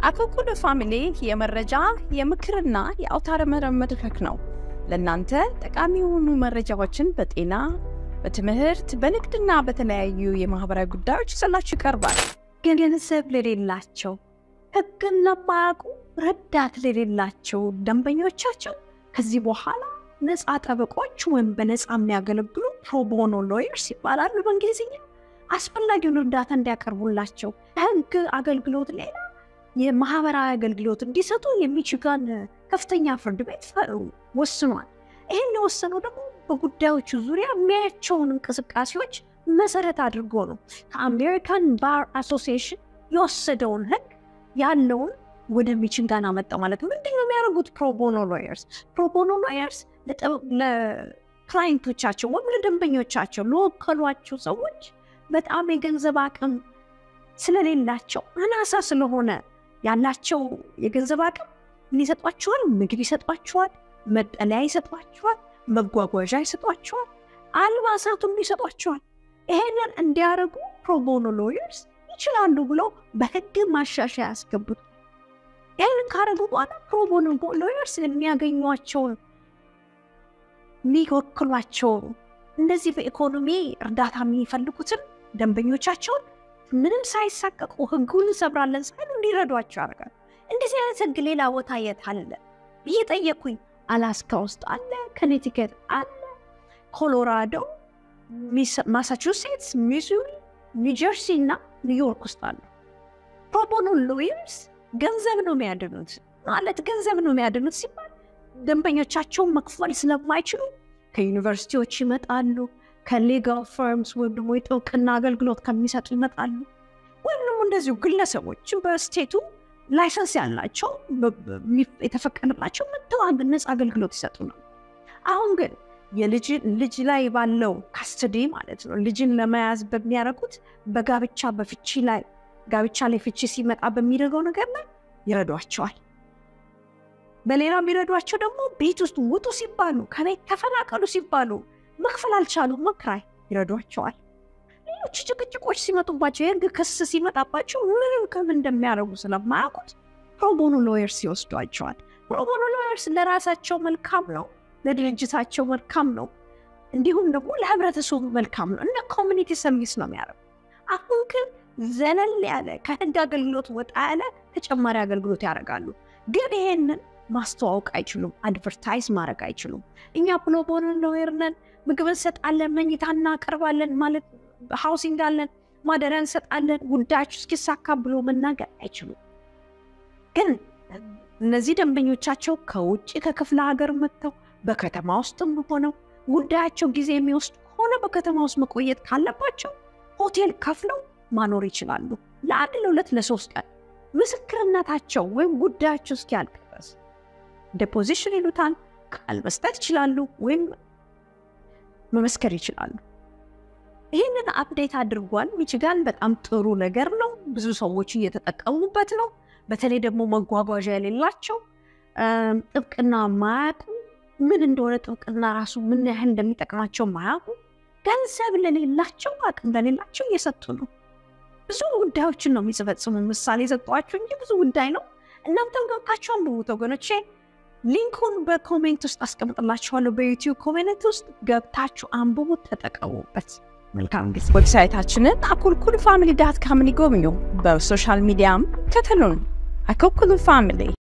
አኮኩሉ ፋሚሊ የመረጃ የምክርና የአውታረ መረብ መድረክ ነው። ለእናንተ ጠቃሚ የሆኑ መረጃዎችን በጤና፣ በትምህርት፣ በንግድና በተለያዩ የማህበራዊ ጉዳዮች ይዘላችሁ ይቀርባል። ገንዘብ ለሌላቸው ሕግን ለማያውቁ ረዳት ለሌላቸው ደንበኞቻቸው ከዚህ በኋላ ነፃ ጠበቆች ወይም በነፃ የሚያገለግሉ ፕሮቦኖ ሎየርስ ይባላሉ በእንግሊዝኛ አስፈላጊውን እርዳታ እንዲያቀርቡላቸው ከህግ አገልግሎት ሌላ የማህበራዊ አገልግሎት እንዲሰጡ የሚችጋን ከፍተኛ ፍርድ ቤት ወስኗል። ይህን የወሰነው ደግሞ በጉዳዮቹ ዙሪያ የሚያያቸውን እንቅስቃሴዎች መሰረት አድርጎ ነው። ከአሜሪካን ባር አሶሲዬሽን የወሰደውን ህግ ያለውን ወደ ሚችጋን አመጣ ማለት ነው። ምንድን ነው የሚያደርጉት? ፕሮቦኖ ሎየርስ ፕሮቦኖ ሎየርስ ለክላይንቶቻቸው ወይም ለደንበኞቻቸው ለወከሏቸው ሰዎች በጣም የገንዘብ አቅም ስለሌላቸው አናሳ ስለሆነ ያላቸው የገንዘብ አቅም ሊሰጧቸዋል፣ ምግብ ይሰጧቸዋል፣ መጠለያ ይሰጧቸዋል፣ መጓጓዣ ይሰጧቸዋል፣ አልባሳቱም ይሰጧቸዋል። ይሄንን እንዲያደርጉ ፕሮቦኖ ሎየርስ ይችላሉ ብለው በህግ ማሻሻያ ያስገቡት። ይህንን ካደረጉ በኋላ ፕሮቦኖ ሎየርስ የሚያገኟቸውን የሚወክሏቸውን እንደዚህ በኢኮኖሚ እርዳታ የሚፈልጉትን ደንበኞቻቸውን ምንም ሳይሳቀቁ ህጉን እንሰብራለን ሳይሉ እንዲረዷቸው ያደርጋል። እንደዚህ አይነት ህግ ሌላ ቦታ የት አለ ብዬ ጠየቅኩኝ። አላስካ ውስጥ አለ፣ ከኔቲኬት አለ፣ ኮሎራዶ፣ ማሳቹሴትስ፣ ሚዙሪ፣ ኒውጀርሲ እና ኒውዮርክ ውስጥ አሉ። ፕሮቦኖ ሎየርስ ገንዘብ ነው የሚያድኑት። ማለት ገንዘብ ነው የሚያድኑት ሲባል ደንበኞቻቸውን መክፈል ስለማይችሉ ከዩኒቨርሲቲዎች ይመጣሉ ከሌጋል ፈርምስ ወይም ደግሞ የጥብቅና አገልግሎት ከሚሰጡ ይመጣሉ። ወይም ደግሞ እንደዚሁ ግለሰቦች በስቴቱ ላይሰንስ ያላቸው የተፈቀደላቸው መጥተው ነፃ አገልግሎት ይሰጡ ነው። አሁን ግን ልጅ ላይ ባለው ካስተዲ ማለት ነው ልጅን ለመያዝ በሚያደርጉት በጋብቻ በፍቺ ላይ ጋብቻ ላይ ፍቺ ሲመጣ በሚደርገው ነገር ላይ ይረዷቸዋል። በሌላ የሚረዷቸው ደግሞ ቤት ውስጥ ውጡ ሲባሉ ከቤት ተፈናቀሉ ሲባሉ መክፈል አልቻሉም፣ መክራይ ይረዷቸዋል። ሌሎች ጭቅጭቆች ሲመጡባቸው የህግ ክስ ሲመጣባቸው ምንም ከምን እንደሚያደርጉ ስለማያውቁት ፕሮቦኖ ሎየርስ ይወስዷቸዋል። ፕሮቦኖ ሎየርስ ለራሳቸው መልካም ነው፣ ለድርጅታቸው መልካም ነው፣ እንዲሁም ደግሞ ለህብረተሰቡ መልካም ነው። እንደ ኮሚኒቲ ሰርቪስ ነው የሚያደርጉ። አሁን ግን ዘለል ያለ ከህግ አገልግሎት ወጣ ያለ ተጨማሪ አገልግሎት ያደርጋሉ። ግን ይሄንን ማስተዋወቅ አይችሉም፣ አድቨርታይዝ ማድረግ አይችሉም። እኛ ፕሮቦኖ ሎየር ነን ምግብ እንሰጣለን፣ መኝታ እናቀርባለን፣ ማለት ሃውሲንግ አለን፣ ማደሪያ እንሰጣለን፣ ጉዳያችሁ እስኪሳካ ብሎ መናገር አይችሉም። ግን እነዚህ ደንበኞቻቸው ከውጭ ከክፍለ ሀገር መጥተው በከተማ ውስጥም ሆነው ጉዳያቸው ጊዜ የሚወስድ ከሆነ በከተማ ውስጥ መቆየት ካለባቸው ሆቴል ከፍለው ማኖር ይችላሉ። ለአንድ ለሁለት ለሶስት ቀን ምስክርነታቸው ወይም ጉዳያቸው እስኪያልቅ ድረስ ዴፖዚሽን ይሉታል ቃል መስጠት ይችላሉ ወይም መመስከር ይችላሉ። ይህንን አፕዴት አድርጓል ሚችጋን። በጣም ጥሩ ነገር ነው። ብዙ ሰዎች እየተጠቀሙበት ነው። በተለይ ደግሞ መጓጓዣ የሌላቸው ጥብቅና ማያውቁ ምን እንደሆነ ጥብቅና ራሱ ምን ያህል እንደሚጠቅማቸው ማያውቁ ገንዘብ ለሌላቸው አቅም ለሌላቸው እየሰጡ ነው። ብዙ ጉዳዮችን ነው የሚፈጽሙ። ምሳሌ የሰጧቸው እንጂ ብዙ ጉዳይ ነው። እናንተም ገብታችሁ አንብቡት ወገኖቼ። ሊንኩን በኮሜንት ውስጥ አስቀምጥላችኋለሁ። በዩቲዩብ ኮሜንት ውስጥ ገብታችሁ አንብቡት፣ ተጠቀሙበት። መልካም ጊዜ። ዌብሳይታችንን አኮልኩል ፋሚሊ ዳት ካምን ይጎብኙ። በሶሻል ሚዲያም ከተሉን አኮልኩል ፋሚሊ